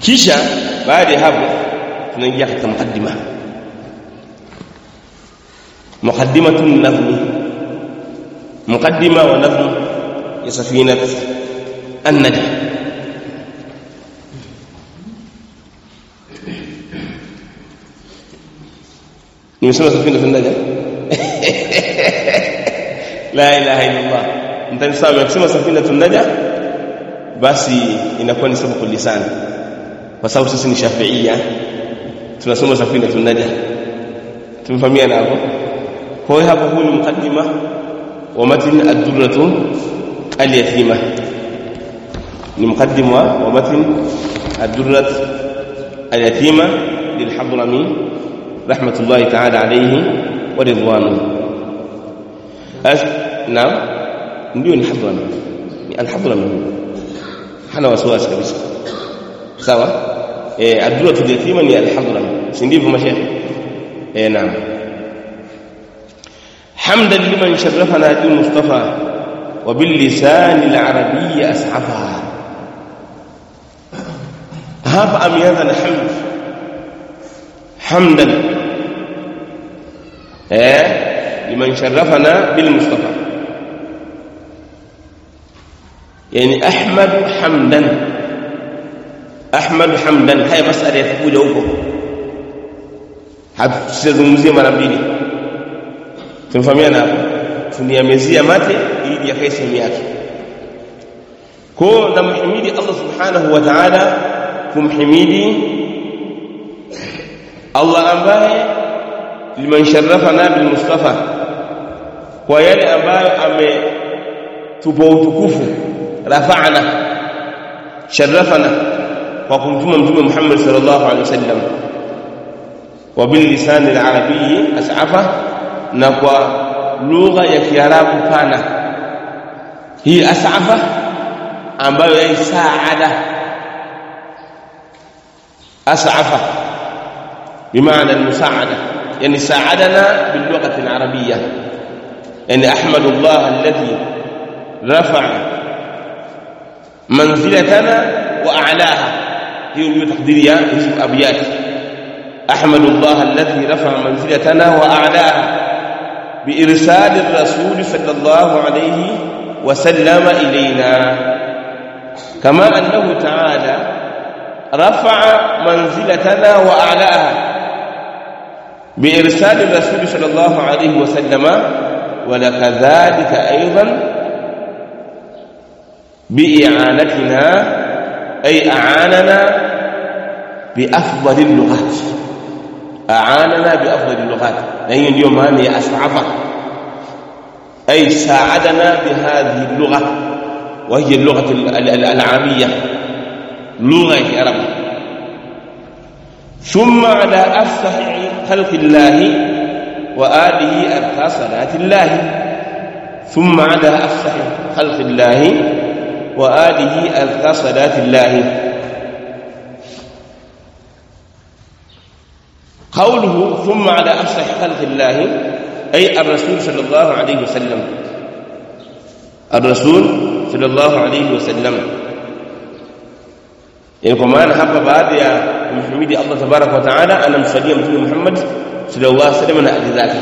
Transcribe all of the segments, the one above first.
kisha baada ya hapo tunaingia katika mukaddima muqaddimatu nadhmi muqaddima wa nadhmu ya safinat an-najm nimesema safina tundaja la ilaha illa Allah mtanisema akisema safina tundaja basi inakuwa ni sababu lisan kwa sababu sisi ni shafiia tunasoma safina tundaja tumefahamiana hapo kwa hiyo hapo huu ni mukaddima wa matn ad-durratu al-yatima ni mukaddima wa matn ad-durrat al-yatima lil-hadrami رحمة الله تعالى عليه ورضوانه أس... نعم ndio ni hadrami ni alhadrami hana wasiwasi kabisa sawa eh aduratul yatima ni alhadrami si ndivyo mashaikh eh naam hamdan liman sharafana bil mustafa wa bil lisan al arabiy as'afa hapa ameanza na hamd hamdan eh liman sharafana bil mustafa yani ahmad hamdan ahmad hamdan haya masala yatakuja huko hatuzungumzie mara mbili tumefahamiana hapo tuniamezia mate ili yakae sehemu yake kwa namhimidi Allah subhanahu wa ta'ala kumhimidi Allah ambaye liman sharafana bil mustafa kwa yale ambayo ametupa utukufu rafa'na sharafana kwa kumtuma mtume Muhammad sallallahu alaihi wasallam wa bil lisan al arabiy as'afa na kwa lugha ya kiarabu pana hii as'afa ambayo ni saada as'afa بمعنى المساعدة يعني ساعدنا باللغة العربية يعني أحمد الله الذي رفع منزلتنا وأعلاها هي اللي تقديرها اسم أبيات أحمد الله الذي رفع منزلتنا وأعلاها بإرسال الرسول صلى الله عليه وسلم إلينا كما أنه تعالى رفع منزلتنا وأعلاها بإرسال الرسول صلى الله عليه وسلم ولكذلك أيضا بإعانتنا أي أعاننا بأفضل اللغات أعاننا بأفضل اللغات لأن اليوم هذه أسعفة أي ساعدنا بهذه اللغة وهي اللغة العربية لغة عرب ثم على أفصح خلق الله وآله أرقى صلاة الله ثم على أفصح خلق الله وآله أرقى صلاة الله قوله ثم على أفصح خلق الله أي الرسول صلى الله عليه وسلم الرسول صلى الله عليه وسلم yani kwa maana hapa baada ya kumhimidi Allah tabarak wa taala anamsalia mtume Muhammad sallallahu alaihi wasallam na ali zake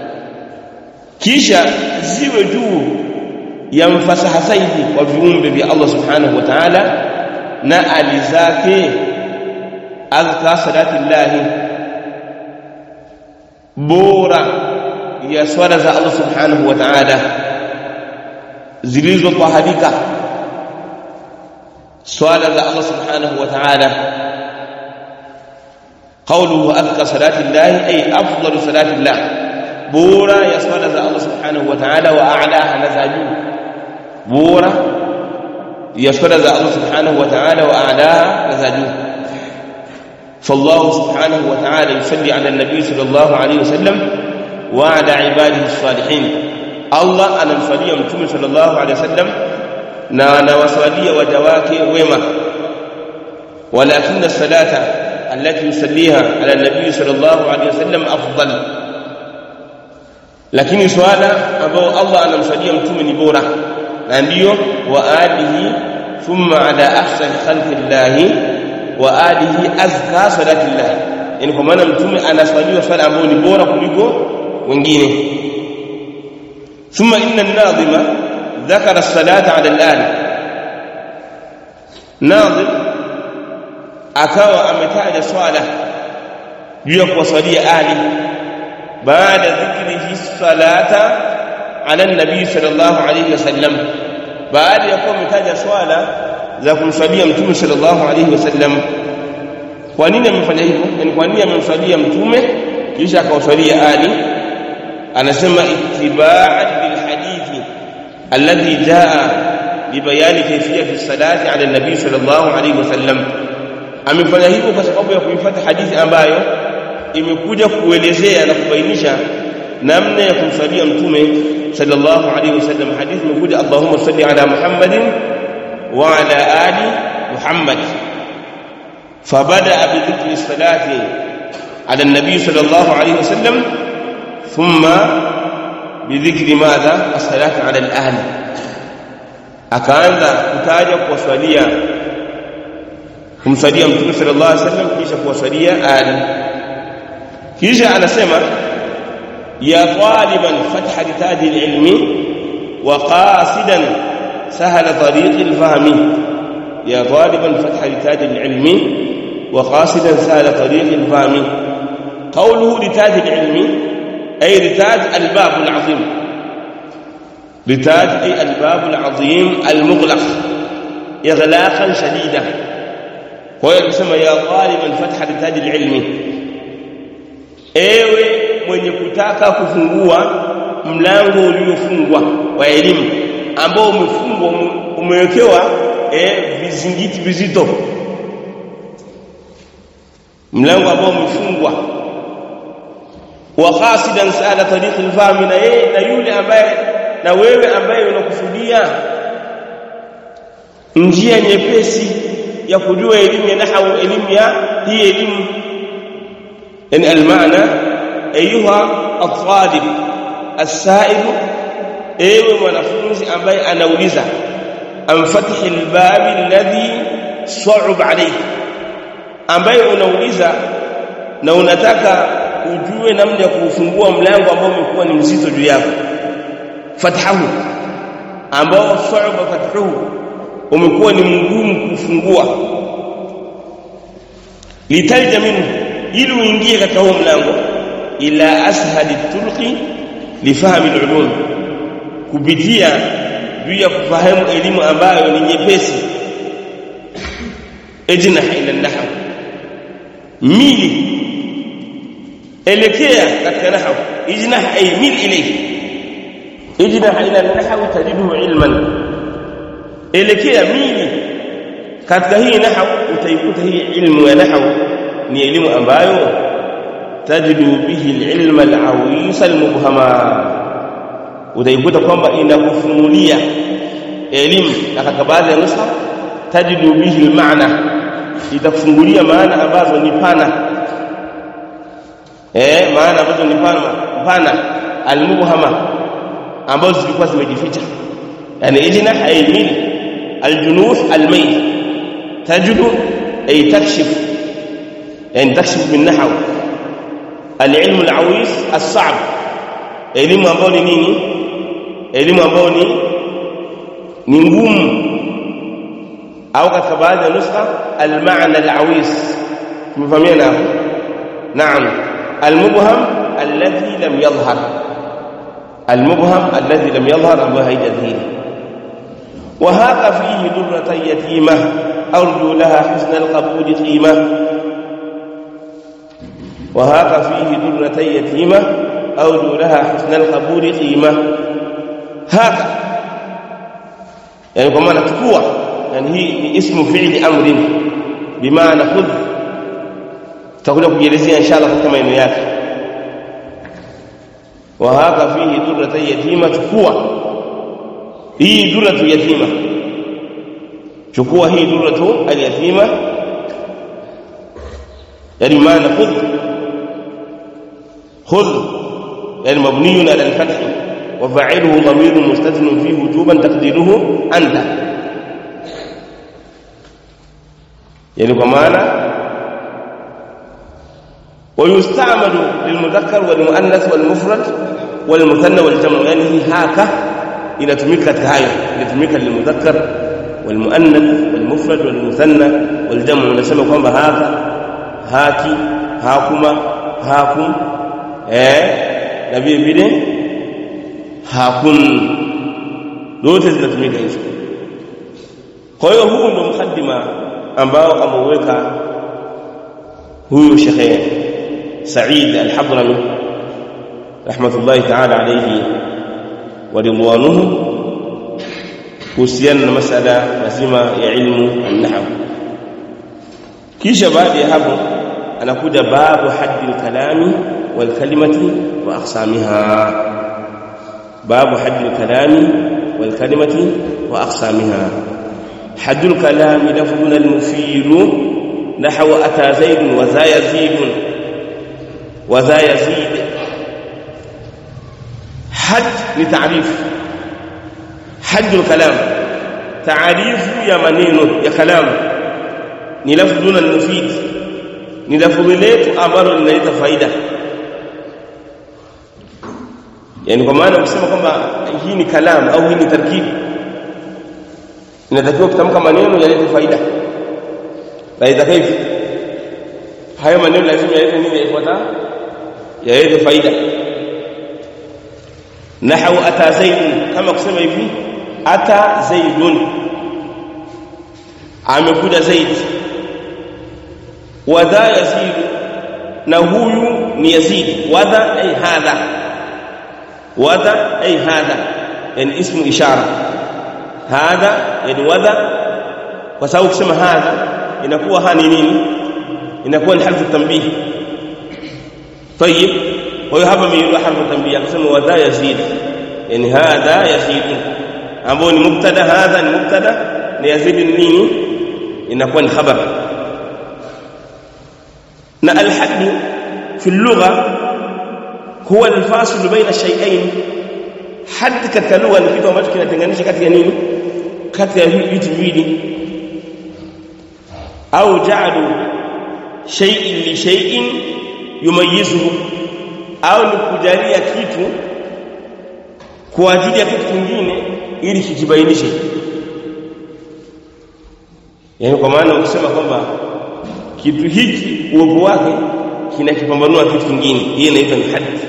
kisha ziwe juu ya mfasaha zaidi wa viumbe vya Allah subhanahu wa taala na ali zake azka salatillahi bora ya swala za Allah subhanahu wa taala zilizotaharika swala za Allah subhanahu wa ta'ala qawluhu azka salati Allah ay afdalu salati Allah bora ya swala za Allah subhanahu wa ta'ala wa a'laha nazaju bora ya swala za Allah subhanahu wa ta'ala wa a'laha nazaju فالله سبحانه وتعالى يصلي على النبي صلى الله عليه وسلم وعلى عباده الصالحين الله أنا مصلي متوم صلى الله عليه وسلم na anawasawadia waja wake wema walakin salata allati yusalliha ala nabii sallallahu alaihi wasallam afdal lakini swala ambao Allah anamsalia mtume ni bora na ndiyo wa alihi thumma ala ahsani khalqi llahi wa alihi azka salatillah yani kwa maana mtume anaswaliwa swala ambayo ni bora kuliko wengine thumma inna an-nadhima dhakara as-salata 'ala al-ali nadhim akawa ametaja swala juu ya kuwasalia ali baada dhikrihi salata ala nabii sallallahu alayhi wasallam baada ya kuwa ametaja swala za kumswalia mtume sallallahu alayhi wasallam kwa nini amefanya hivyo yani kwa nini amemswalia mtume kisha akawaswalia ali anasema ittiba'an bil hadithi alladhi jaa libayani kayfiyati salati ala nabii sallallahu alayhi wasallam amefanya hivyo kwa sababu ya kuifuata hadithi ambayo imekuja kuelezea na kubainisha namna ya kumswalia mtume sallallahu alayhi wasallam hadithi imekuja Allahumma salli ala Muhammadin wa ala ali Muhammad فبدا بذكر الصلاه على النبي صلى الله عليه وسلم ثم بذكر ماذا الصلاه على الاهل akaanza kutaja kuwaswalia kumswalia mtume sallallahu alaihi wasallam kisha kuwaswalia ali kisha anasema ya taliban fatha litaji alilmi wa qasidan sahala tariq alfahmi ya taliban fatha litaji alilmi wa qasidan sahala tariq alfahmi qawluhu litaji alilmi ay litaj albab alazim لتاج أي الباب العظيم المغلق إغلاقا شديدا وهو يسمى يا طالبا فتح لتاج العلم ewe mwenye kutaka kufungua mlango uliofungwa wa elimu ambao umefungwa umewekewa eh, vizingiti vizito mlango ambao umefungwa wa qasidan sala tariq al-fahmi na yeye na yule ambaye na wewe ambaye unakusudia njia nyepesi ya kujua elimu ya nahwu elimu ya hii elimu yani almaana ayuha at-talib as-sa'il ewe mwanafunzi ambaye anauliza amfatihi al-bab alladhi su'ub alayk ambaye unauliza na unataka ujue namna ya kufungua mlango ambao umekuwa ni mzito juu yako fathahu ambao su'ba fathuhu umekuwa ni mgumu kufungua litalja minhu ili uingie katika huo mlango ila ashali tulqi lifahmi alulum kupitia juu ya kufahamu elimu ambayo ni nyepesi ejnah ila nahw mili elekea katika nahw ijnah ay mil ilayhi ijnah ila nahw tajiduhu ilman elekea mili katika hii nahw utaikuta hii ilmu ya nahw ni elimu ambayo tajidu bihi alilma alawis almubhama utaikuta kwamba inakufunulia elimu na katika baadhi ya nusa tajidu bihi almaana itakufungulia maana ambazo ni pana eh maana ambazo ni pana pana almubhama ambazo zilikuwa zimejificha yani ijna haymil aljunuh almayl tajidu ay takshif يعني تكشف من نحو العلم العويص الصعب elimu ambayo ni nini elimu ambayo ni ni ngumu au katika baadhi ya nuskha almaana alawis tumefahamiana hapo naam almubham alladhi lam yadhhar almubham alladhi lam yadhhar ambayo haijadhihiri وهاق فيه درة يتيمة أرجو لها حسن القبول قيمة وهاق فيه درة يتيمة أرجو لها حسن القبول قيمة هاق يعني كما نتكوى يعني هي اسم فعل أمر بمعنى خذ تقول لك جلسي إن شاء الله كما ينياك وهاق فيه درة يتيمة تكوى هي درة يتيمة تكوى هي درة اليتيمة يعني معنى خذ خذ يعني مبني على الفتح وفاعله ضمير مستتر فيه وجوبا تقديره انت yani kwa maana ويستعمل للمذكر والمؤنث والمفرد والمثنى والجمع يعني هي هاكا inatumika katika hayo inatumika lilmudhakkar walmuannath walmufrad walmuthanna waljamu unasema kwamba haka haki hakuma hakum eh na vile vile hakun zote zinatumika hizo kwa hiyo huu ndio mkadima ambao ameuweka huyu Sheikh Said Al-Hadrami rahmatullahi ta'ala alayhi wa ridwanuhu kuhusiana na masala mazima ya ilmu an-nahw kisha baada ya hapo anakuja babu haddi al-kalami wal kalimati wa aqsamiha babu haddi al-kalami wal kalimati wa aqsamiha حد الكلام لفظ المفيد نحو أتى زيد وذا يزيد وذا يزيد حد لتعريف حد الكلام تعريف يا maneno ya kalam ni lafdhun al-mufid ni lafdhi letu ambalo linaleta faida yani kwa maana kusema kwamba hii ni kalam au hii ni tarkibi inatakiwa kutamka maneno yalete faida faida kaifi hayo maneno lazima yalete nini yafuata yalete faida nahwu ata zaidun kama kusema hivi ata zaidun amekuja zaid wadha yazid na huyu ni yazid wadha ay hadha wadha ay hadha yani ismu ishara hadha yani wadha kwa sababu kusema hadha inakuwa hani nini inakuwa ni harfu tanbih طيب kwa hiyo hapa miilo harfu tanbih akasema wadha yazid yani hadha yazid ambao ni mubtada hadha ni mubtada na yazid ni nini inakuwa ni khabar na alhadd fi اللغه هو الفاصل بين الشيئين hadd katika lugha ni kitu ambacho kinatenganisha kati ya nini kati ya vitu viwili au ja'alu shay'in li shay'in yumayyizuhu au ni kujalia kitu kwa ajili ya kitu kingine ili kijibainishe yani kwa maana ukisema kwamba kitu hiki uwepo wake kinakipambanua kitu kingine hii inaitwa ni hadith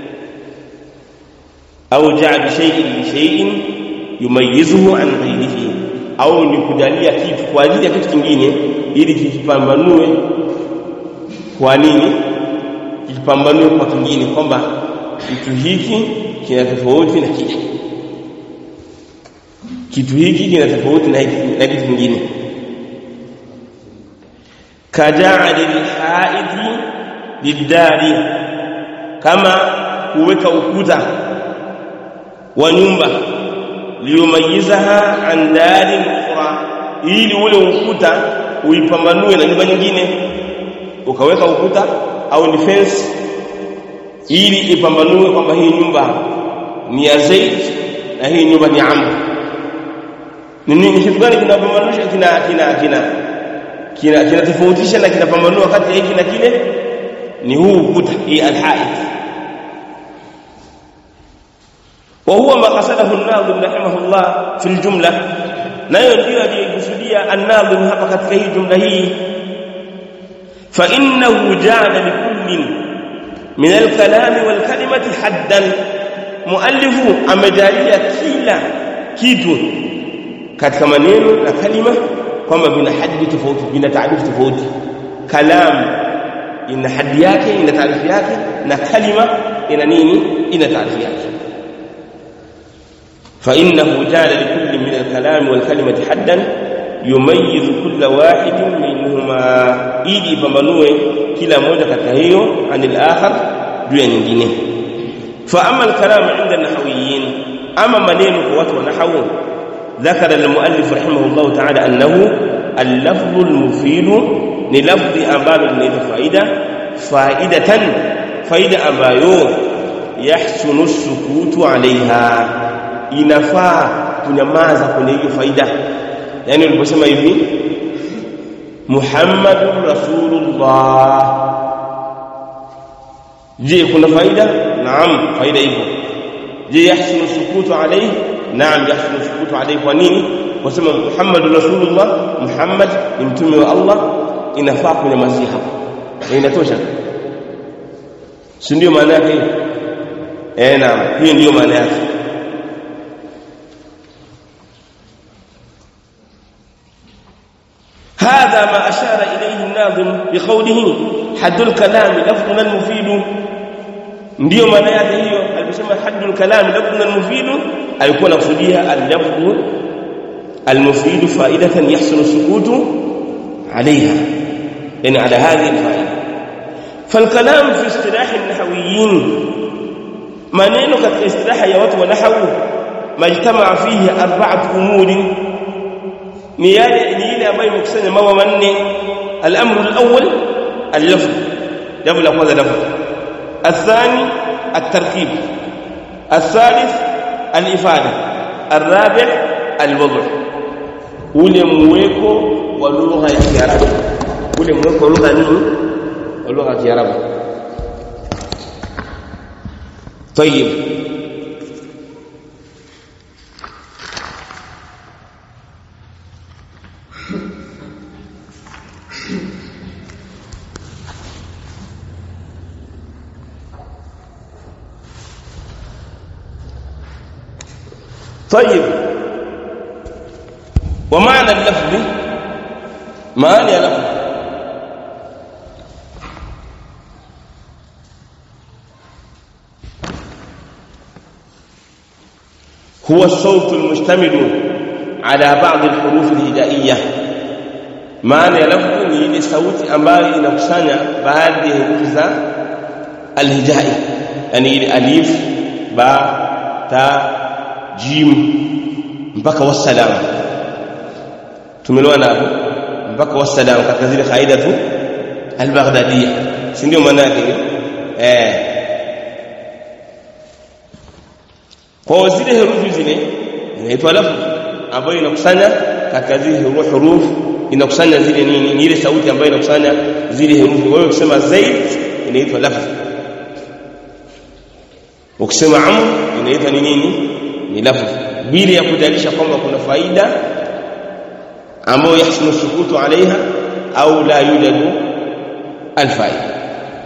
au ja'al shay'in li shay'in yumayyizuhu an ghayrihi au ni kujalia kitu kwa ajili ya kitu kingine ili kikipambanue kwa nini kikipambanue kwa kingine kwamba kitu hiki kina tofauti na kile kitu hiki kina tofauti na na kitu kingine kaja'al al-ha'idi lidari kama kuweka ukuta wa nyumba liyumayizaha an dari ukhra ili ule ukuta uipambanue na nyumba nyingine ukaweka ukuta au ni fence ili ipambanue kwamba hii nyumba ni ya Zaid na hii nyumba ni Amr ni nini kitu gani kinapambanisha kina kina kina kina kinatofautisha na kinapambanua kati ya hiki na kile ni huu ukuta hii alhaid وهو ما قصده الناظم رحمه الله في الجملة nayo ndio aliyokusudia an-nadhim hapa katika hii jumla hii fa innahu ja'ala likullin min al-kalami wal kalimati haddan muallifu amejalia kila kitu katika maneno na kalima kwamba vina haddi tofauti vina taarifu tofauti kalam ina haddi yake ina taarifu yake na kalima ina nini ina taarifu yake فإنه جعل لكل من الكلام والكلمة حدا يميز كل واحد منهما ili pambanue kila moja katika hiyo anil akhar juu ya nyingine fa amma al-kalam 'inda an-nahwiyyin ama maneno kwa watu wa nahwu ذكر المؤلف رحمه الله تعالى أنه اللفظ المفيد ni lafzi ambalo linaleta faida faidatan faida ambayo yahsunu sukutu alaiha inafaa kunyamaza kwenye hiyo faida yani uliposema hivi muhammadur rasulullah je kuna faida naam faida ipo je yahsunu sukutu alayhi naam yahsunu sukutu alayhi kwa nini kwa sababu muhammadur rasulullah muhammad ni mtume wa allah inafaa kunyamazia hapo inatosha si ndio maana yake eh naam hiyo ndio maana yake هذا ما أشار إليه الناظم بقوله حد الكلام لفظنا المفيد ndio maana yake hiyo aliposema haddul kalam lafdhun mufid alikuwa anakusudia al-lafdh al-mufid faidatan yahsulu sukutu عليها يعني على هذه الفائده فالكلام في اصطلاح النحويين maneno katika istilaha ya watu wa nahwu majtamaa fihi arba'atu umuri ni yale ni ile ambayo imekusanya mambo manne al-amru al-awwal al-lafz jambo la kwanza lafz الثاني التركيب الثالث الإفادة الرابع الوضع ule mweko wa lugha ya Kiarabu ule mweko wa lugha nini wa lugha ya Kiarabu طيب طيب ومعنى اللفظ معنى اللفظ هو الصوت المشتمل على بعض الحروف الهجائية معنى لفظ ni ile sauti ambayo inakusanya baadhi ya herufi za alhijai yani ile alif ba ta jim mpaka wassalam tumeelewana hapo mpaka wassalam katika zile kaida tu al-Baghdadiyya si ndio maana yake eh kwa zile herufi zile inaitwa lafzi ambayo inakusanya katika zile huruf inakusanya zile nini ni ile sauti ambayo inakusanya zile herufi wewe ukisema zaid inaitwa lafzi ukisema amr inaitwa ni nini ni lafzi bila ya kudalisha kwamba kuna faida ambayo yahsunu sukutu alaiha au la yujadu alfaida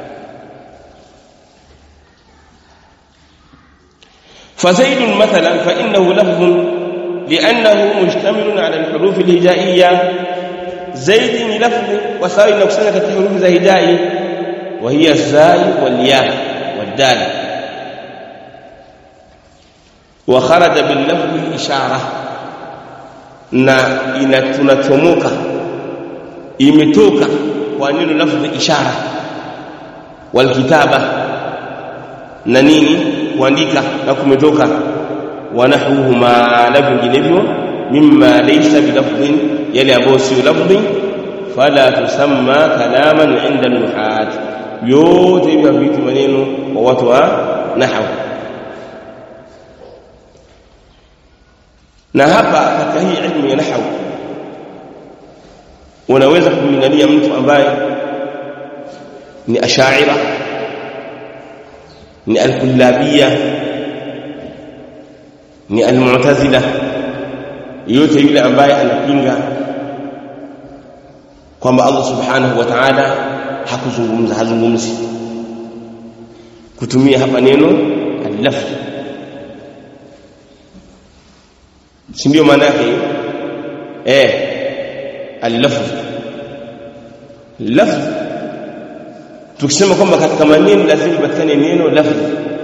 فزيد مثلا فإنه لفظ لأنه مشتمل على الحروف الهجائية زيد لفظ وسائل نقصنا كحروف الهجائي وهي الزاي والياء والدال وخرج باللفظ إشارة na inatunachomoka imetoka kwa neno lafzi ishara walkitaba na nini kuandika na kumetoka wanahuma na vinginevyo mimma laysa bilafdhin yale ambayo sio lafdhi fala tusamma kalaman inda nuhat yote hivyo vitu maneno kwa watu wa nahwu na hapa katika hii ilmu ya nahwu unaweza kumlingania mtu ambaye ni ashaira ni al-kullabiyya ni al-mu'tazila yote yule ambaye anapinga kwamba Allah subhanahu wa ta'ala hakuzungumza hazungumzi kutumia hapa neno al-lafz si ndio maana yake eh al-lafz lafz tukisema kwamba katika maneno lazima ipatikane neno lafzi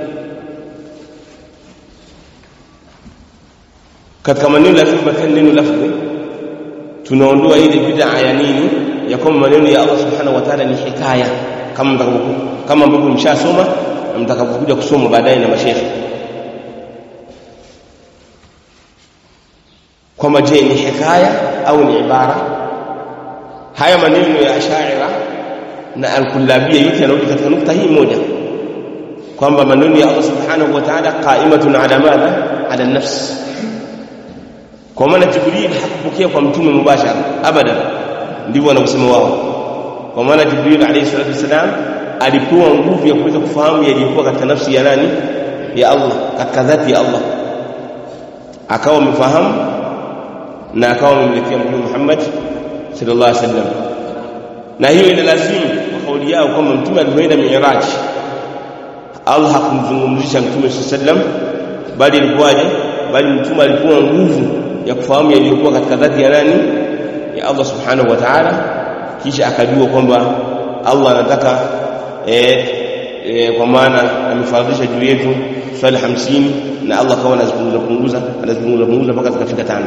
katika maneno lazima ipatikane neno lafzi tunaondoa ile bid'a ya nini ya kwamba maneno ya Allah subhanahu wa ta'ala ni hikaya kama mtakapokuwa kama ambavyo mshasoma na mtakapokuja kusoma baadaye na mashehe kwamba je ni hikaya au ni ibara haya maneno ya ashaira na al-kullabiyya yote yanarudi katika nukta hii moja kwamba maneno ya Allah subhanahu wa ta'ala qa'imatun ala madha ala nafs kwa maana jibril hakupokea kwa mtume mubashara abadan ndivyo wanavyosema wao kwa maana Jibril alayhi salatu wasalam alipewa nguvu ya kuweza kufahamu yaliyokuwa katika nafsi ya nani ya Allah katika dhati ya Allah akawa amefahamu na akawa amemletea mtume Muhammad sallallahu alaihi wasallam na hiyo ina lazimu kwa kauli yao kwamba mtume alipoenda Mi'raj Allah hakumzungumzisha mtume sallallahu alaihi wasallam bali ilikuwaje bali mtume alipewa nguvu ya kufahamu yaliyokuwa katika dhati ya nani ya Allah subhanahu wa ta'ala kisha akajua kwamba Allah anataka eh, eh, kwa maana amefaradhisha juu yetu swali hamsini na Allah kawa anazipunguza punguza anazipunguza punguza mpaka zikafika tano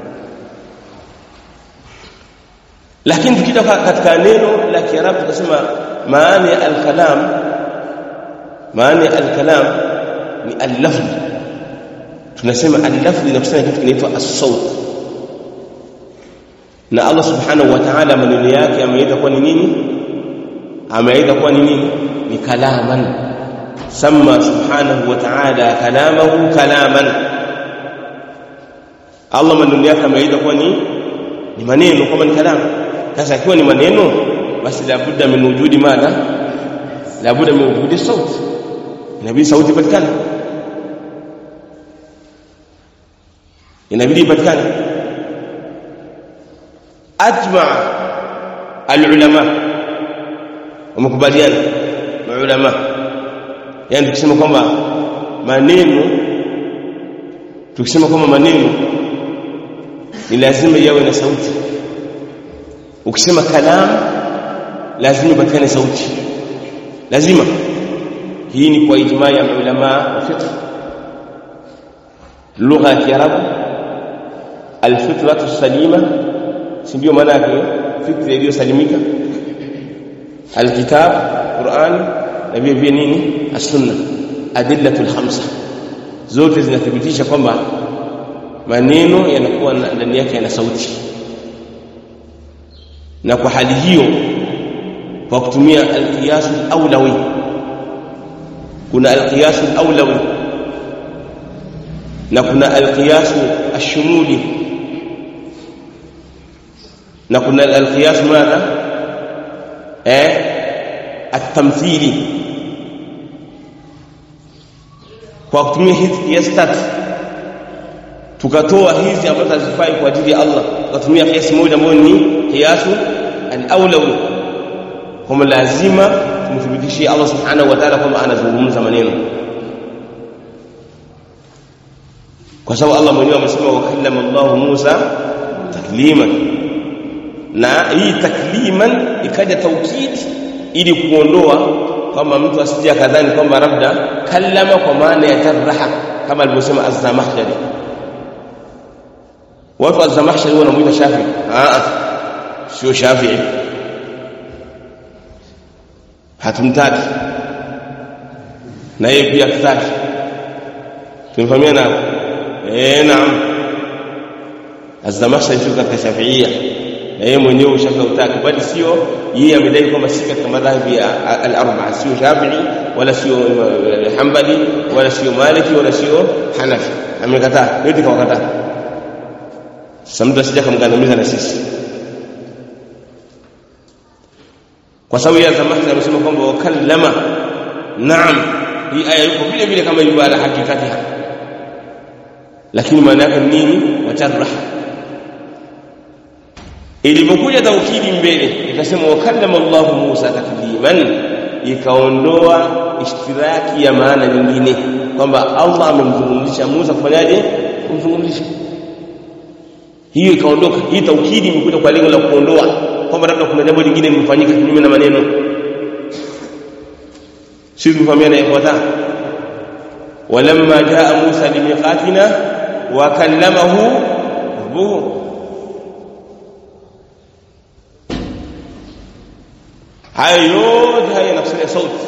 lakini tukija katika neno la Kiarabu tukasema maana ya al-kalam maana ya al-kalam ni al-lafz tunasema al-lafz inakusanya kitu kinaitwa as-sawt na Allah subhanahu wa ta'ala maneno yake ameita kuwa ni nini ameita kuwa ni nini ni kalaman sama subhanahu wa ta'ala kalamahu kalaman Allah maneno yake ameita kuwa ni ni maneno kama ni kalamu sasa ikiwa ni maneno basi labudda min wujudi madha labudda min wujudi sauti inabidi sauti ipatikane inabidi ipatikane ajma alulama wamekubaliana maulama yani tukisema kwamba maneno tukisema kwamba maneno ni lazima yawe na sauti ukisema kalam lazima ipatikane sauti lazima hii ni kwa ijmaa ya ulama wa fiqh lugha ya kiarabu alfitratu salima si ndio maana yake fikra iliyosalimika alkitab Qur'an na vile vile nini as-sunna adillatul khamsa zote zinathibitisha kwamba maneno yanakuwa ndani yake yana sauti na kwa hali hiyo kwa kutumia alqiyas al-awlawi kuna alqiyas al-awlawi na kuna alqiyas ash-shumuli na kuna alqiyas madha eh at-tamthili kwa kutumia hizi kiasi tatu tukatoa hizi ambazo hazifai kwa ajili ya Allah tukatumia kiasi moja ambayo ni kiasu al-awlawi kwamba lazima tumthibitishie Allah subhanahu wa ta'ala kwamba anazungumza maneno kwa sababu Allah mwenyewe amesema wa kallama Allah Musa takliman na hii takliman ikaja taukid ili kuondoa kwamba mtu asije akadhani kwamba labda kallama kwa maana ya jarraha kama alivyosema az-Zamakhshari watu az-Zamakhshari wanamuita Shafi ah sio Shafi'i hatumtaki na yeye pia hataki tumefahamiana eh naam az-Zamakhshari sio katika Shafi'ia na yeye mwenyewe ushafi utaki bali sio yeye amedai kwamba si katika madhhabi ya al-arba'a sio Shafi'i wala sio Hanbali wala sio Maliki wala sio Hanafi amekataa yote kawakataa sasa mtu asije kumgandamiza na sisi kwa sababu ya zamani amesema kwamba wakallama naam hii aya yuko vile vile kama ilivyo ala hakikatiha lakini maana yake nini wajarrah ilipokuja taukidi mbele ikasema wakallama Allah Musa takliman ikaondoa ishtiraki ya maana nyingine kwamba Allah amemzungumzisha Musa kufanyaje kumzungumzisha hiyo ikaondoka hii taukidi imekuja kwa lengo la kuondoa kwamba labda kuna jambo lingine limefanyika kinyume na maneno sisi tufahamiana ikhwata walamma jaa Musa limiqatina wa kallamahu rabbuhu hayo yote haya yanakusudia sauti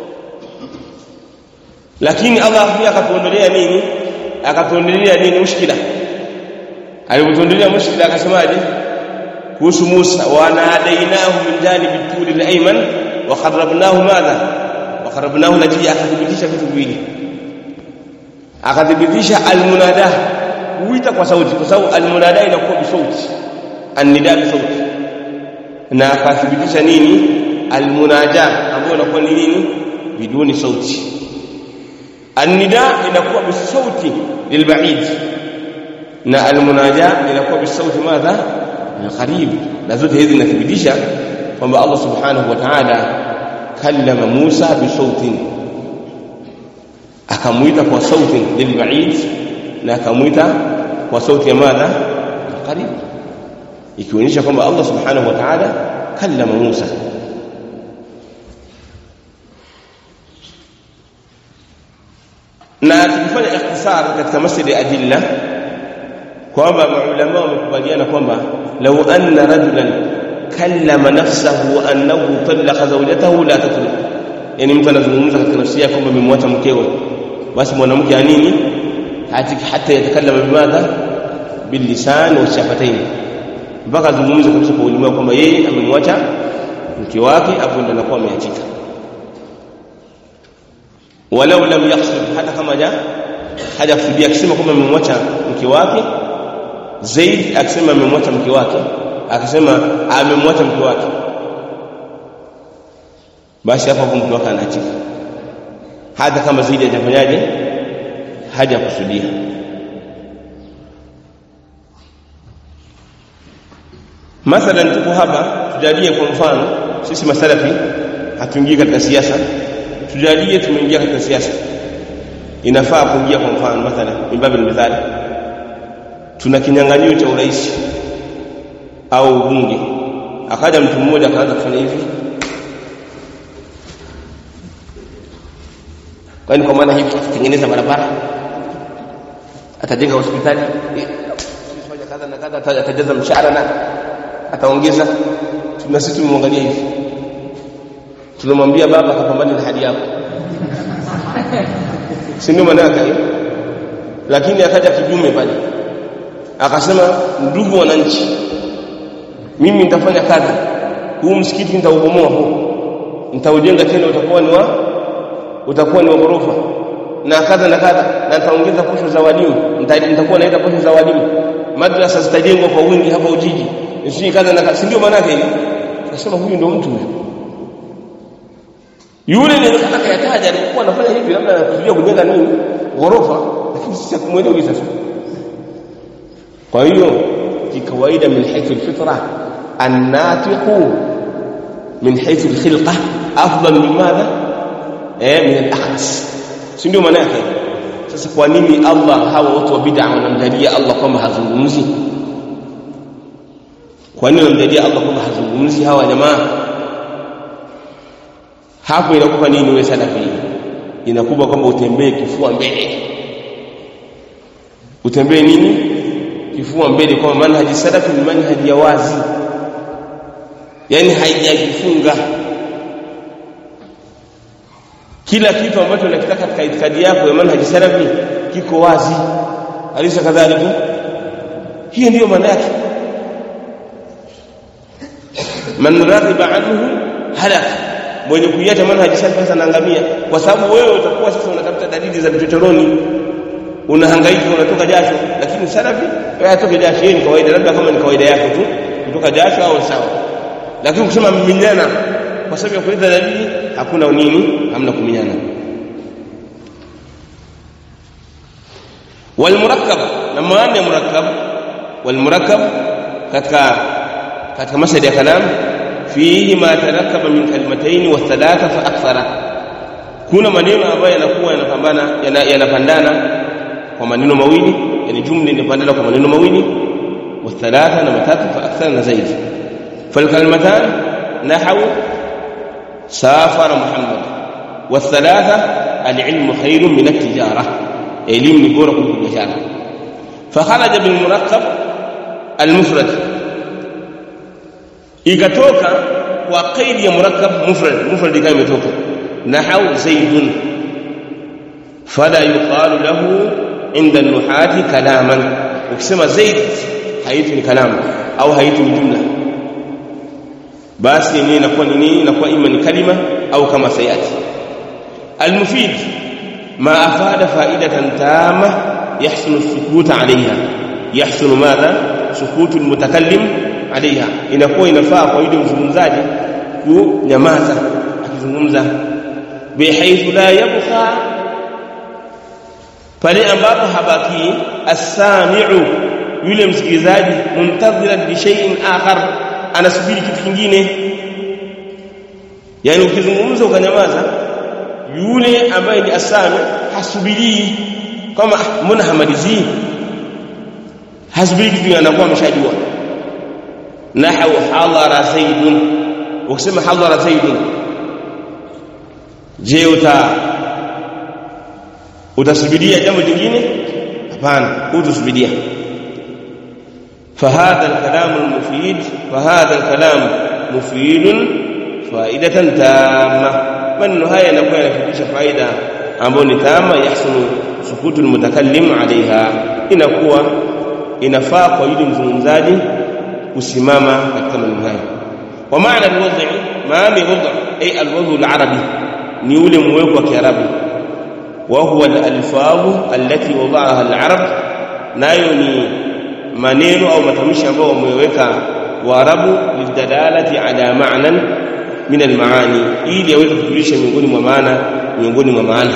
lakini Allah pia akatuondolea nini akatuondolea nini mushkila alipotuondolea mushkila akasemaje kuhusu Musa wa nadainahu min janibi tuli al-ayman wa qarrabnahu madha wa qarrabnahu najia akathibitisha vitu viwili akathibitisha almunada kuita kwa sauti kwa sababu almunada inakuwa bisauti annida bisauti na akathibitisha nini almunaja ambayo inakuwa ni nini biduni sauti annida inakuwa bisauti lilbaid na almunaja inakuwa bisauti madha alqarib na zote hizi zinathibitisha kwamba Allah subhanahu wa ta'ala kallama Musa bisautin akamuita kwa sauti lilbaid na akamuita kwa sauti ya madha alqarib ikionyesha kwamba Allah subhanahu wa ta'ala kallama Musa na tukifanya ikhtisar katika masjid adilla kwamba maulama wamekubaliana kwamba law anna rajulan kallama nafsahu annahu talaqa zawjatahu la tatruq yani mtu anazungumza katika nafsi yake kwamba amemwacha mkewe basi mwanamke anini hatiki hata yatakallama bimadha bilisan wa shafatayn mpaka azungumze kabisa kwa ulimi kwamba yeye amemwacha mke wake hapo ndo anakuwa ameachika walau lam yaqsud hata kama ja hajakusudia akisema kwamba amemwacha mke wake Zaid akisema amemwacha mke wake akisema amemwacha mke wake basi hapo mke wake anaachika hata kama Zaid hajafanyaje hajakusudia mathalan tuko hapa tujalie kwa mfano sisi masalafi hatuingii katika siasa tujalie tumeingia katika siasa inafaa kuingia kwa mfano mathalan mimbabil mithali tuna kinyang'anyio cha urais au bunge akaja mtu mmoja akaanza kufanya hivi kwani kwa maana hivi tutengeneza barabara atajenga hospitali fanya kadha na kadha atajaza mshahara na ataongeza tuna sisi tumemwangalia hivi tunamwambia baba kapambane na hadi yako si ndio maana yake lakini akaja kijume pale akasema ndugu wananchi mimi nitafanya kazi huu msikiti nitaubomoa huu nitaujenga tena utakuwa ni wa utakuwa ni wa ghorofa na kadha na kadha na nitaongeza posho za walimu nitakuwa naenda posho za walimu madrasa zitajengwa kwa wingi hapa Ujiji sio kadha na kadha si ndio maana yake akasema huyu ndio mtu huyu yule nilitaka kayataja alikuwa anafanya hivi labda anakusudia kujenga nini ghorofa lakini sisi hakumwelewi sasa kwa hiyo kikawaida min haythu alfitra annatiqu min haythu alkhilqa afdal min madha eh min alakhras si ndio maana yake sasa kwa nini Allah hawa watu wa bid'a wanamdalia Allah kwamba hazungumzi kwa nini wanamdalia Allah kwamba hazungumzi hawa jamaa hapo inakupa nini wewe salafi inakupa kwamba utembee kifua mbele utembee nini kifua mbele kwa manhaji salafi ni manhaji ya wazi yani haijajifunga kila kitu ambacho unakitaka katika itikadi yako ya manhaji salafi kiko wazi alisa kadhalika hiyo ndiyo maana yake man raghiba anhu halaka mwenye kuiacha manhaji salafi sasa anaangamia kwa sababu wewe utakuwa sasa unatafuta dalili za vichochoroni unahangaika unatoka jasho lakini salafi wewe atoke jasho ni kawaida labda kama ni kawaida yako tu kutoka jasho au sawa lakini kusema minyana kwa sababu ya kuleta dalili hakuna nini hamna kuminyana والمركب لما أن مركب والمركب katika katika masadi ya kalam fihi ma tarakkaba min kalimatayn wa thalatha fa akthara kuna maneno ambayo yanakuwa yanapambana yanapandana kwa maneno mawili yani jumla inapandana kwa maneno mawili wa thalatha na matatu fa akthara na zaidi fal kalimatan nahwu safara muhammad wa thalatha al-ilmu khairun min at-tijara elimu ni bora kuliko biashara fa kharaja bil murakkab al-mufrad ikatoka kwa qaidi ya murakkab mufrad mufrad kama imetoka nahau zaidun fala yuqalu lahu inda nuhati kalaman ukisema zaid haitu ni kalamu au haitu ni jumla basi ni inakuwa ni nini inakuwa ima ni kalima au kama sayati almufid ma afada faidatan tama يحسن السكوت عليها يحسن ماذا سكوت المتكلم alaiha inakuwa inafaa kwa yule mzungumzaji kunyamaza akizungumza bihaithu la yabqa pale ambapo habaki as-sami'u yule msikilizaji muntadhiran li shay'in akhar anasubiri kitu kingine yani ukizungumza ukanyamaza yule ambaye ni asami hasubiri kama mbona hamalizii hasubiri kitu anakuwa ameshajua nahwu hadara zaidun ukisema hadara zaidun je uta utasubiria jambo jingine hapana utasubiria فهذا الكلام المفيد فهذا الكلام مفيد فائدة تامة من هاي نقول ينفيدش فائدة ambayo ni tama yahsunu sukutu almutakallim alaiha inakuwa inafaa kwa yule mzungumzaji kusimama katika maneno hayo wa maana alwadhi maana wadhi ay alwadhi alarabi ni ule mweko wa kiarabu wa huwa alalfadhu allati wada'aha alarab nayo ni maneno au matamshi ambayo wameweka waarabu lidalalati ala ma'nan min almaani ili yaweze kujulisha miongoni mwa maana miongoni mwa maana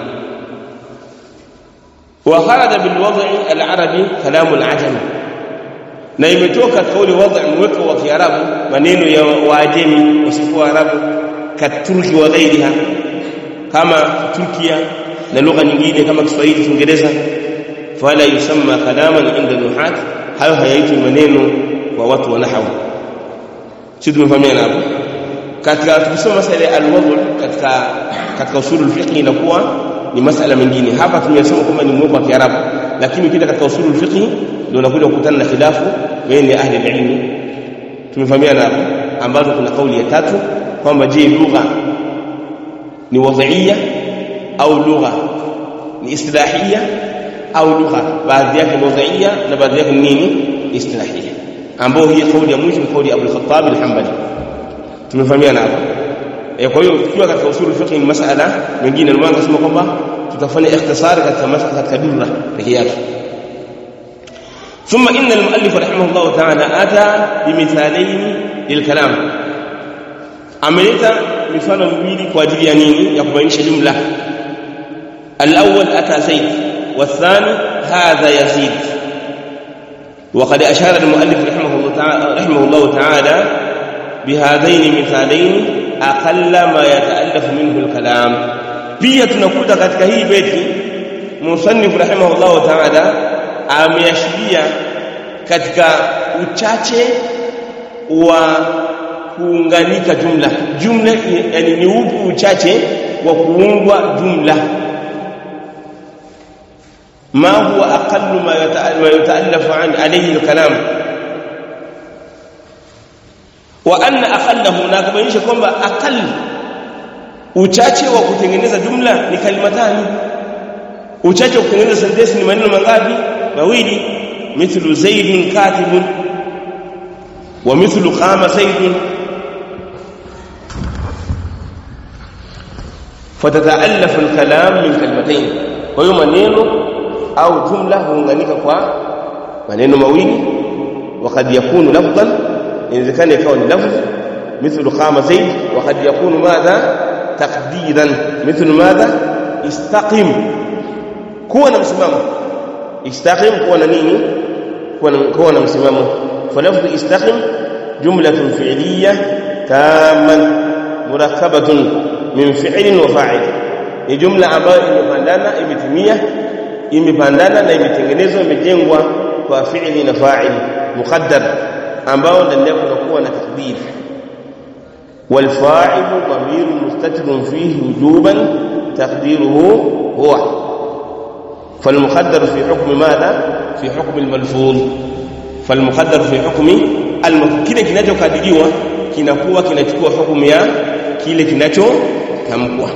wa kharaja bil wad'i al arabi kalam al ajami na imetoka kauli wad'i mweko wa kiarabu maneno ya waajemi wasifu wa arabu katurki wa ghairiha kama turkia na lugha nyingine kama kiswahili kiingereza fala yusamma kalaman inda nuhat hayo hayaitwi maneno kwa watu wa nahwu sisi tumefahamiana hapo katika tukisoma masala ya alwadhu katika katika usulul fiqh inakuwa ni masala mengine hapa tumesoma kwamba ni mweko wa kiarabu lakini ukija katika usulul fiqh ndio unakuja kukutana na khilafu baina ahli ilmi tumefahamiana hapo ambazo kuna kauli ya tatu kwamba je lugha ni wadhiia au lugha ni istilahia au lugha baadhi yake wadhiia na baadhi yake nini istilahia ambao hii kauli ya mwisho ni kauli ya Abu al-Khattab al-Hanbali tumefahamiana hapo e, kwa hiyo tukiwa katika usul fiqh ni masala mengine ndio maana nasema kwamba tutafanya ikhtisari katika masala katika durra pekee yake ثم ان المؤلف رحمه الله تعالى اتى بمثالين للكلام ameleta mifano miwili kwa ajili ya nini ya kubainisha jumla الاول اتى زيد والثاني هذا يزيد وقد اشار المؤلف رحمه الله تعالى رحمه الله تعالى بهذين المثالين اقل ما يتالف منه الكلام pia tunakuta katika hii beti musannif rahimahullah ta'ala ameashiria katika uchache wa kuunganika jumla jumla yani ni upi uchache wa kuungwa jumla ما هو أقل ما يتألف عن عليه الكلام وأن أقله ناكبainisha kwamba aqall uchache wa kutengeneza jumla ni kalimatani uchache wa kutengeneza sentensi ni maneno mangapi mawili mithlu zaidun katibun wa mithlu qama zaidun fatataallafu alkalam min kalimatayn kwa hiyo maneno au jumla huunganika kwa maneno mawili وقد يكون لفظا إذا كان يكون لفظ مثل قام زيد وقد يكون ماذا تقديرا مثل ماذا استقم كون مسمامه استقم كون نيني كون كون مسمامه فلفظ استقم جملة فعلية تامة مركبة من فعل وفاعل ni jumla ambayo imepandana imetimia imepandana na imetengenezwa imejengwa kwa fi'li na fa'ili muqaddar ambao ndani yake kunakuwa na takdir والفاعل ضمير مستتر فيه وجوبا تقديره هو فالمقدر في حكم ماذا في حكم الملفوظ فالمقدر في حكم الملفوظ kile kinachokadiriwa kinakuwa kinachukua hukumu ya kile kinachotamkwa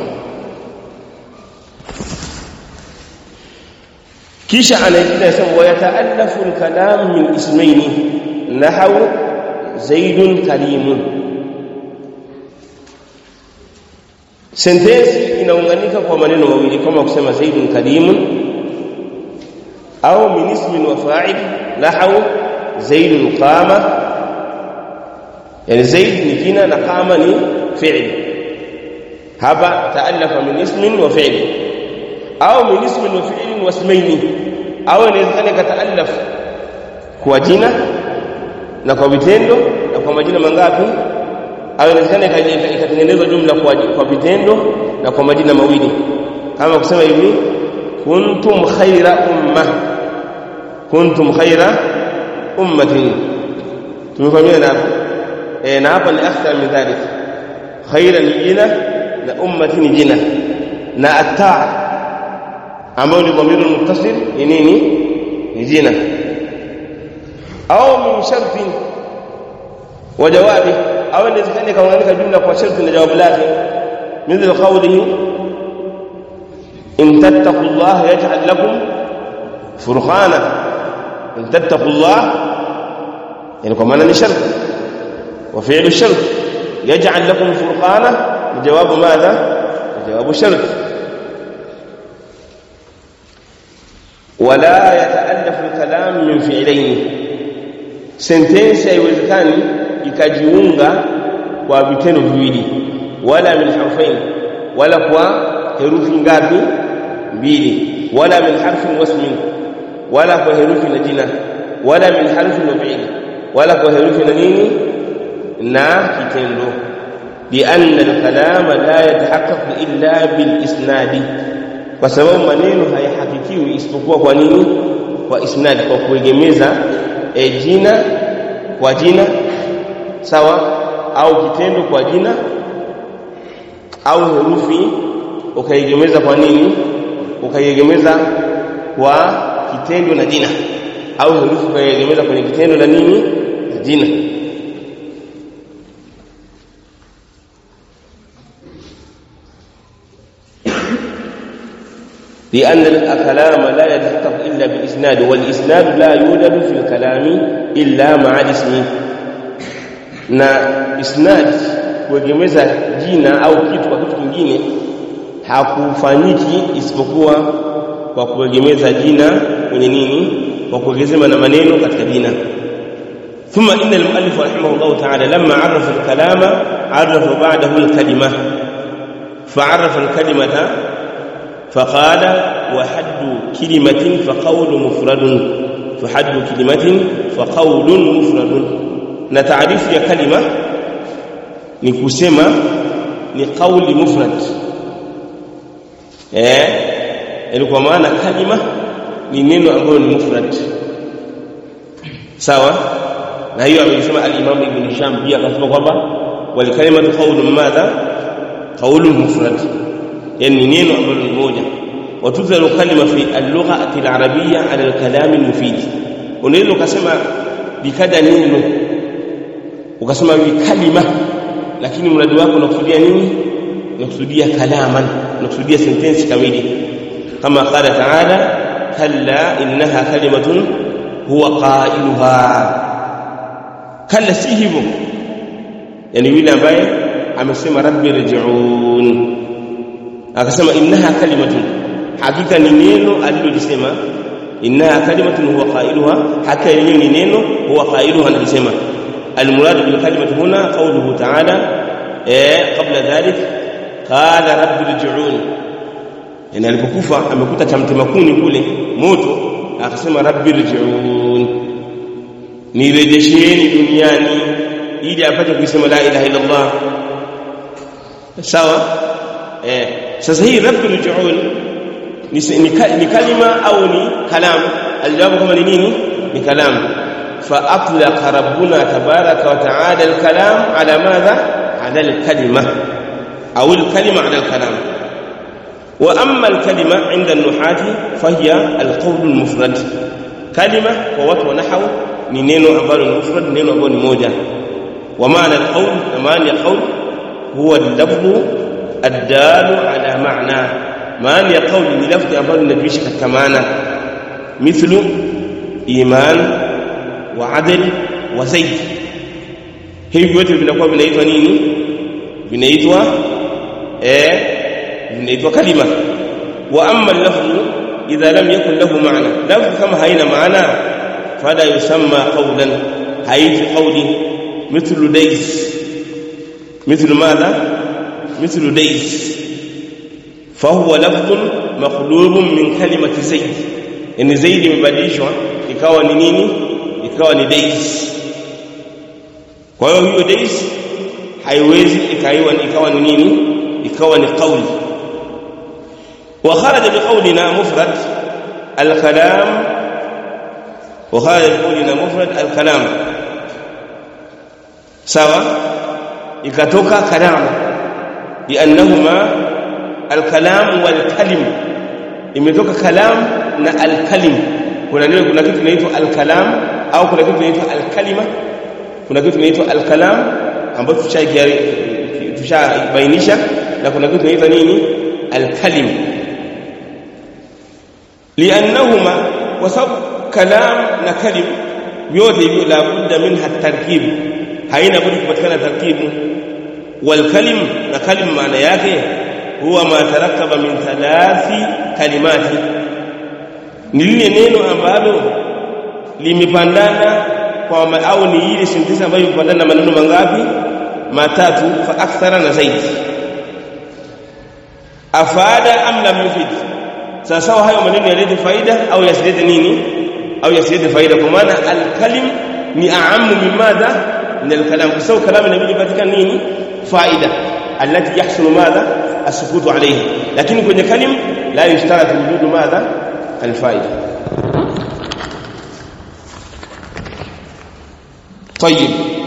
kisha anaendelea sema wayataallafu alkalam min ismaini nahwu zaidun karimun sentensi inaunganika kwa maneno mawili kama kusema zaidun karimun au min ismin wa fa'il nahwu zaidun qama yani zaid ni jina na qama ni fi'l hapa taalafa min ismin wa fi'l au min ismin wa fi'lin wa ismaini au inawezekana kataallaf kwa jina na kwa vitendo na kwa majina mangapi au inawezekana ikatengenezwa jumla kwa kwa vitendo na kwa majina mawili kama kusema hivi kuntum khaira umma kuntum khaira ummatin tumefahamia na eh na hapa ni akthar min dhalik khaira ni jina na ummati ni jina na ataa ambao ni dhamiru muttasil ni nini ni jina au min sharti wa jawabi au inawezekana kaunganika jumla kwa sharti na jawabu lake مثل قوله إن تتقوا الله يجعل لكم فرقانا إن تتقوا الله يعني كمان شرط وفعل الشرط يجعل لكم فرقانا جواب ماذا جواب الشرط ولا يتألف الكلام من فعلين sentensi haiwezekani ikajiunga kwa vitendo viwili wala min harfain wala kwa herufi ngapi mbili wala min harfin wasmin wala kwa herufi na jina wala min harfin wa fi'li wala kwa herufi na nini na kitendo لأن الكلام لا يتحقق إلا بالإسناد kwa sababu maneno hayahakikiwi isipokuwa kwa nini kwa isnad kwa kuegemeza e jina kwa jina sawa au kitendo kwa jina au herufi ukaiegemeza kwa nini ukaiegemeza kwa kitendo na jina au herufi ukaiegemeza kwenye kitendo na nini na jina لأن الكلام لا يتحقق إلا بالإسناد والإسناد لا يوجد في الكلام إلا مع الاسم na isnad kuegemeza jina au kitu kwa kitu kingine hakufanyiki isipokuwa kwa kuegemeza jina kwenye nini kwa kuegemeza na maneno katika jina ثم إن المؤلف رحمه الله تعالى لما عرف الكلام عرف بعده الكلمة فعرف الكلمة فقال وحد كلمة فقول مفرد فحد كلمة فقول مفرد na taarifu ya kalima ni kusema ni kauli mufrad eh yani kwa maana kalima ni neno ambalo ni mufrad sawa na hiyo amesema al-Imam Ibn Hisham pia akasema kwamba wal kalimatu qawlun madha qawlun mufrad yani neno ambalo ni moja watudhalu kalima fi al-lughati al-arabiyya ala al-kalam al-mufid unaweza ukasema bikada neno ukasema hivi kalima lakini mradi wako unakusudia nini unakusudia kalaman unakusudia sentensi kamili kama qala ta'ala kalla innaha kalimatun huwa qailuha kalla si hivyo yani yule ambaye amesema rabbi rji'un akasema innaha kalimatun hakika ni neno alilolisema innaha kalimatun huwa qailuha hakika yenyewe ni neno huwa qailuha analisema المراد بالكلمة هنا قوله تعالى إيه قبل ذلك قال رب ارجعون يعني alipokufa amekuta cha mtemakuni kule moto akasema rabbi rji'un nirejesheni duniani ili apate kusema la ilaha illa Allah sawa eh sasa hii rabbi rji'un ni kalima au ni kalam aljawabu kama ni nini ni kalam فأطلق ربنا تبارك وتعالى الكلام على ماذا؟ على الكلمة أو الكلمة على الكلام وأما الكلمة عند النحاة فهي القول المفرد كلمة ووت ونحو نينو أبال المفرد نينو أبال موجة ومعنى القول معنى القول هو اللفظ الدال على معنى معنى القول للفظ أبال النبيش كمعنى مثل إيمان wa adl wa zaid hivi vyote vinakuwa vinaitwa nini vinaitwa eh vinaitwa kalima wa amma al-lafzu idha lam yakun lahu ma'na lafzu kama haina maana fala yusamma qawlan haiti qawli mithlu dais mithlu madha mithlu dais فهو لفظ مقلوب من كلمة زيد يعني زيد imebadilishwa ikawa ni nini ikawa ni dais kwa hiyo hiyo dais haiwezi ikaiwa ikawa ni nini ikawa ni qauli wa kharaja biqawlina mufrad al-kalam wa kharaja biqawlina mufrad al-kalam sawa ikatoka kalam liannahuma al-kalam wal-kalim imetoka kalam na al-kalim kuna neno kuna kitu kinaitwa al-kalam au kuna kitu kinaitwa al-kalima kuna kitu kinaitwa al-kalam ambacho tushabainisha na kuna kitu kinaitwa nini al-kalim liannahuma kwa sababu kalam na kalim vyote hivyo la budda minha tarkib haina budi kupatikana tarkibu wal kalim na kalim maana yake huwa ma tarakkaba min thalathi kalimati ni lile neno ambalo limepandana kwa au ni ile sentensi ambayo imepandana na maneno mangapi matatu fa akthara na zaidi afada am lam yufid sasa hayo maneno yalete faida au yasilete nini au yasilete faida kwa maana alkalim ni aamu min madha min alkalam kwa sababu kalam inabidi patikane nini faida التي يحصل ماذا السكوت عليه لكن kwenye kalim la yushtarat wujud madha alfaida طيب